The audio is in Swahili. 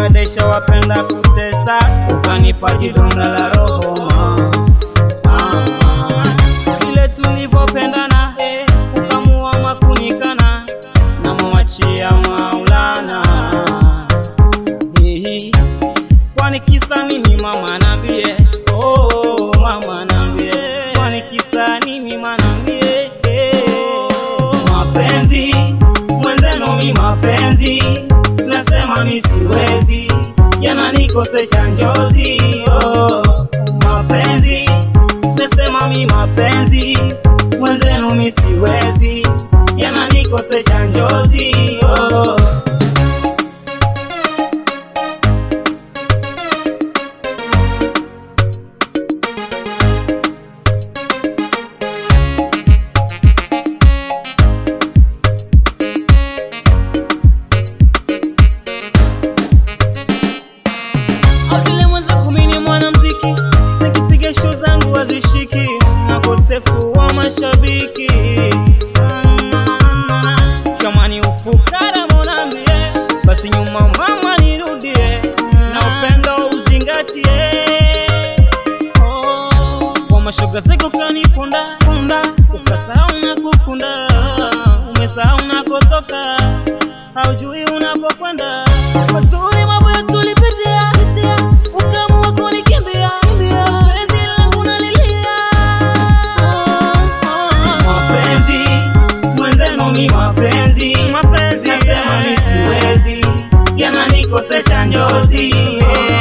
kudadesha wapenda kutesa ukanipa jidonda la roho mama vile tulivyopendana eh, ukamua makunikana na mwachia Maulana Hihi, kwani kisa nini mama nambie oh, mama nambie kwani kisa nini manambie mapenzi mwenzenu mi mapenzi nasema mi siwezi yananikosesha njozi oh, mapenzi nasema mi mapenzi mwenzenu mi siwezi yananikosesha njozi oh. Au vile mwenza kumi ni mwanamziki nikipiga show zangu hazishiki na kosefu wa mashabiki chamani ufukara monambie basi nyuma mama nirudie na upendo uzingatie Oh, kwa mashoga zako kanipunda punda ukasahau na kukunda umesahau nakotoka haujui unapokwenda mazuri mambo ya tulipitia ukamua kunikimbia penzi langu nalilia mapenzi mwenzenu mi mapenzi mapenzi nasema mi siwezi yananikosesha njozi